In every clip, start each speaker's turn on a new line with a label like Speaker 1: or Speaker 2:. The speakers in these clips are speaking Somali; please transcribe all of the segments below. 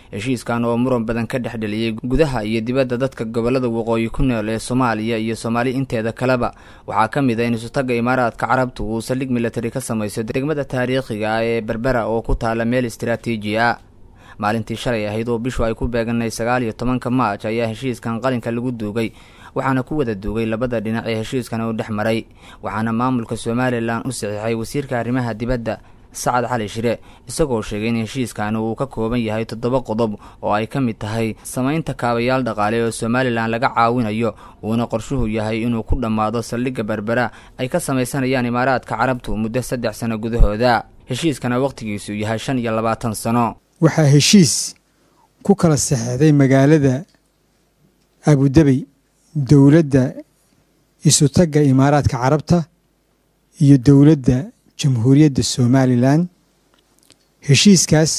Speaker 1: heshiiskan oo muran badan ka dhex dheliyey gudaha iyo dibadda dadka gobollada waqooyi ku nool ee soomaaliya iyo soomaali inteeda kaleba waxaa ka mid a in isutagga imaaraadka carabtu uu saldhig militari ka samayso degmada taariikhiga ah ee berbera oo ku taala meel istaraatiiji ah maalintii shalay ahayd oo bishu ay ku beeganay sagaal iyo tobanka maaj ayaa heshiiskan qalinka lagu duugay waxaana ku wada duugay labada dhinac ee heshiiskan uu dhex maray waxaana maamulka somalilan u saxiixay wasiirka arrimaha dibadda sacad cali shire isagoo sheegay in heshiiskani uu ka kooban yahay toddoba qodob oo ay ka mid tahay samaynta kaabayaal dhaqaale oo somalilan laga caawinayo uuna qorshuhu yahay inuu ku dhammaado saldhigga berbera ay ka samaysanayaan imaaraadka carabtu muddo saddex sano gudahooda heshiiskana wakhtigiisu yahay shan iyo labaatan sano
Speaker 2: waxaa heshiis ku kala saxeexday magaalada abudabey dowladda isutagga imaaraadka carabta iyo dowladda jamhuuriyadda somalilan heshiiskaas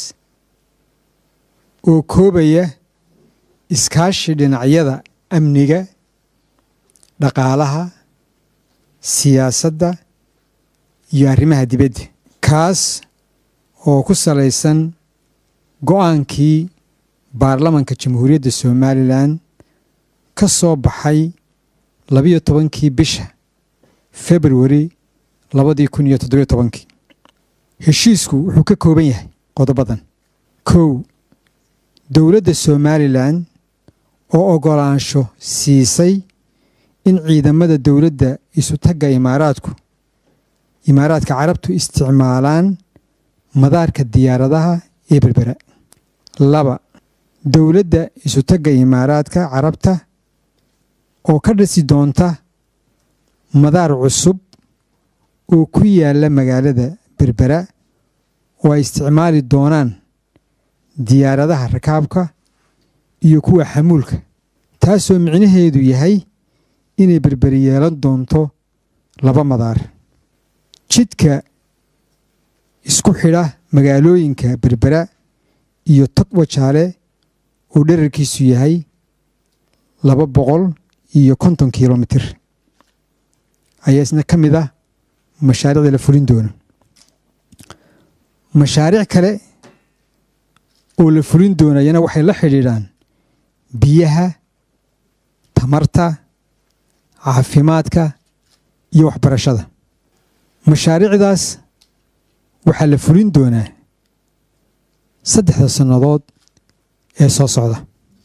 Speaker 2: oo koobaya iskaashi dhinacyada amniga dhaqaalaha siyaasadda iyo arrimaha dibadda kaas oo ku salaysan go-aankii baarlamanka jamhuuriyadda somalilan ka soo baxay labiyo tobankii bisha februari labadii kun iyo toddobiyo tobankii heshiisku wuxuu ka kooban yahay qodobadan kow dowladda somalilan oo oggolaansho siisay in ciidamada dowladda isutagga imaaraadku imaaraadka carabtu isticmaalaan madaarka diyaaradaha ee berbera laba dowladda isutagga imaaraadka carabta oo ka dhisi doonta madaar cusub oo ku yaalla magaalada berbera oo ay isticmaali doonaan diyaaradaha rakaabka iyo kuwa xamuulka taasoo micnaheedu yahay inay berberi yeelan doonto laba madaar jidka isku xidha magaalooyinka berbera iyo togwajaale oo dherarkiisu yahay laba boqol iyo konton kilomitir ayaa isna ka mid ah mashaariicda la fulin doono mashaariic kale oo la fulin doonayana waxay la xidhiidhaan biyaha tamarta caafimaadka iyo waxbarashada mashaariicdaas waxaa la fulin doonaa saddexda sannadood ee soo socda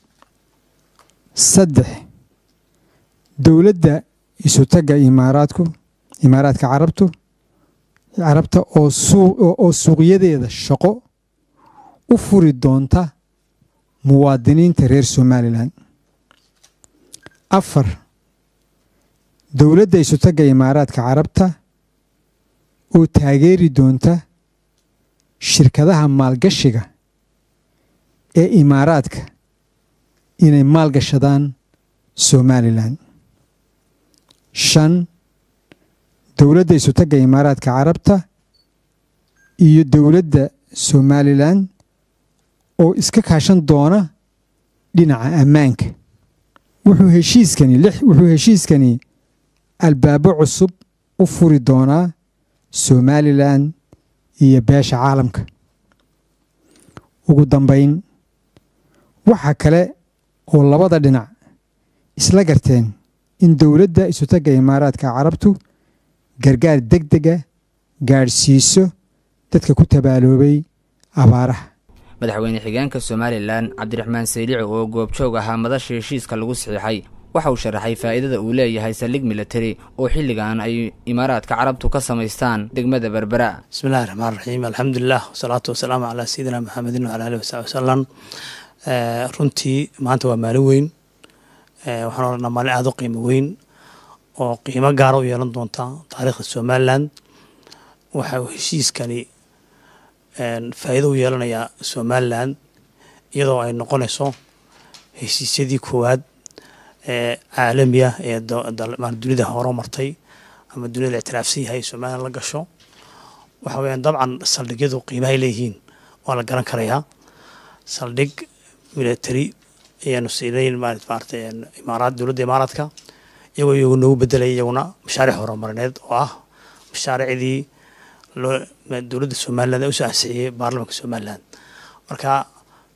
Speaker 2: saddex dowladda isutagga imaaraadku imaaraadka carabtu carabta oo oo suuqyadeeda shaqo u furi doonta muwaadiniinta reer somalilan afar dowladda isutagga imaaraadka carabta oo taageeri doonta shirkadaha maalgashiga ee imaaraadka inay maalgashadaan somalilan shan dowladda isutagga imaaraadka carabta iyo dowladda somalilan oo iska kaashan doona dhinaca ammaanka wuxuu heshiiskani wuxuu heshiiskani albaabo cusub u furi doonaa somalilan iyo beesha caalamka ugu dambayn waxa kale oo labada dhinac isla garteen in dowladda isutagga imaaraadka carabtu gargaar deg dega gaadhsiiso dadka ku tabaaloobay abaaraha
Speaker 1: madaxweyne xigeenka somalilan cabdiraxmaan saylici oo goobjoog ahaa madasha heshiiska lagu saxiixay waxa uu sharaxay faa'iidada uu leeyahay saldhig militari oo xilligan ay imaaraadka carabtu ka samaystaan degmada berbera
Speaker 3: bismillahi raxmaan raxiim alxamdulilah wasalaatu wasalaamu calaa sayidina maxamedin wala alih wasabi wasalam runtii maanta waa maalin weyn waxaan odhanaa maalin aada u qiimo weyn oo qiimo gaara u yeelan doonta taariikhda somalilan waxa uu heshiiskani faa'iido u yeelanayaa somalilan iyadoo ay noqonayso heshiisyadii koowaad ee caalamiya ee dunida horo martay ama dunida la ictiraafsan yahay somalilan la gasho waxa weyaan dabcan saldhigyadu qiimahay leeyihiin waa la garan karayaa saldhig military ayaanu siinayn maarata imaaraad dowladda imaaraadka iyagoo iyagu noogu bedelay iyaguna mashaariic horumarineed oo ah mashaariicdii dowladda somaliland ee usoo ansixiyey baarlamanka somaliland marka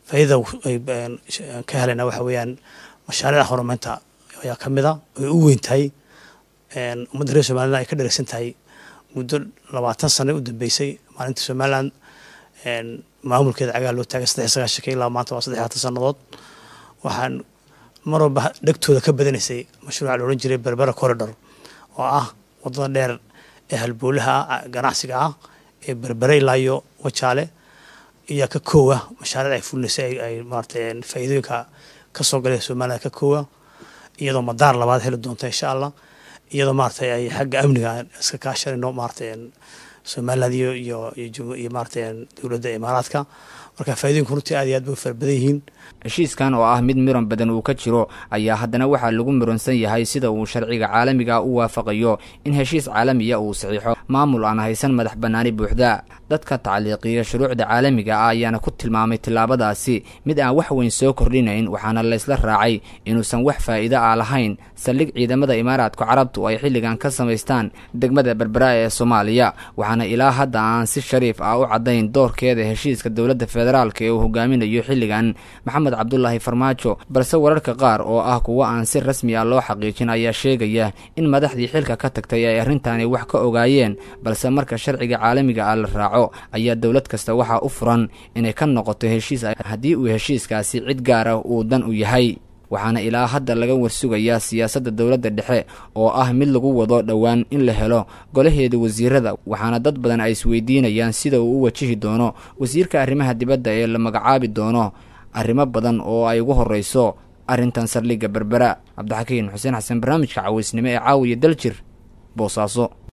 Speaker 3: faa'iidada ay ka helayna waxa weeyaan mashaariicda horumarinta ayaa ka mid a ay u weyn tahay ummadda reer somaliland ay ka dheragsan tahay muddo labaatan sano u dambeysay maalinta somaliland maamulkeeda cagaha loo taagay saddex sagaashanka ilaa maanta waa saddex labaatan sannadood waxaan mar walba dhegtooda ka badanaysay mashruuca la odhan jiray berbera corridor oo ah waddada dheer ee halboolaha ganacsiga ah ee berbere ilaa iyo wajaale iyaa ka koowa mashaariic ay fulinaysay ay maarata faa'iidooyinka ka soo galay somaliland ka koowa iyadoo madaar labaad heli doonta insha allah iyadoo maaragtay ay xagga amniga iska kaashanayno maaragtay somaliland iyo iyo iyo maaragtay dowladda imaaraadka marka faa'iidooyinku runtii aad iyo aad bay u fara badan yihiin
Speaker 1: heshiiskan oo ah mid miran badan uu ka jiro ayaa haddana waxaa lagu miransan yahay sida uu sharciga caalamiga u waafaqayo in heshiis caalamiya uu saxiixo maamul aan haysan madax bannaani buuxda dadka tacliiqiya shuruucda caalamiga ah ayaana ku tilmaamay tillaabadaasi mid aan wax weyn soo kordhinayn waxaana laysla raacay inuusan wax faa'iido ah lahayn saldhig ciidamada imaaraadka carabtu ay xilligan ka samaystaan degmada berbera ee soomaaliya waxaana ilaa hadda aan si shariif ah u caddayn doorkeeda heshiiska dowladda federaalk ee uu hogaaminayo xilligan maxamed cabdulaahi farmaajo balse wararka qaar oo ah kuwo aan si rasmi ah loo xaqiijin ayaa sheegaya in madaxdii xilka ka tagtay ay arrintaani wax ka ogaayeen balse marka sharciga caalamiga ah la raaco ayaa dowlad kasta waxaa u furan inay ka noqoto heshiis haddii uu heshiiskaasi cid gaar ah uu dan u yahay waxaana ilaa hadda laga warsugayaa siyaasadda dowladda dhexe oo ah mid lagu wado dhowaan in la helo golaheeda wasiirada waxaana dad badan ay isweydiinayaan sida uu u wajihi doono wasiirka arrimaha dibadda ee la magacaabi doono arrimo badan oo ay ugu horreyso arrintan saldhigga berbera cabdixakiin xuseen xasan barnaamijka cawaysnimo ee caawiya daljir boosaaso